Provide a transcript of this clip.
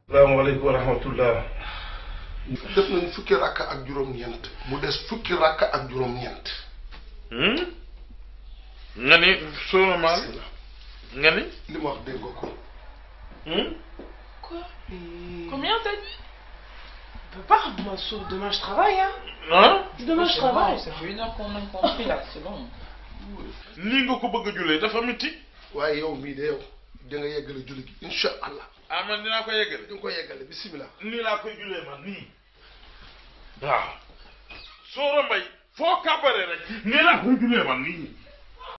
salaamaaleykum wa rahmatullah def nañ fukki rakk ak juróom-ñeent mu des fukki rakk ak juróom-ñeent nga ni sóora maal nga ni li ma wax dégg nga ko Quoi Combien t'as dit Papa, moi, sauf demain je travaille, hein. ah Demain je C'est bon, travaille. ça fait une heure qu'on a compris là, c'est bon. nii nga ko bëgg a jullee dafa métti waaye yow mii de yow da nga yeggale julli gi incha allah ah man dinaa ko yeggale di nga ko yeggale bisimilah. nii laa koy jullee man nii waaw sóora mbay foo kàbbaree rek nii laa koy jullee man nii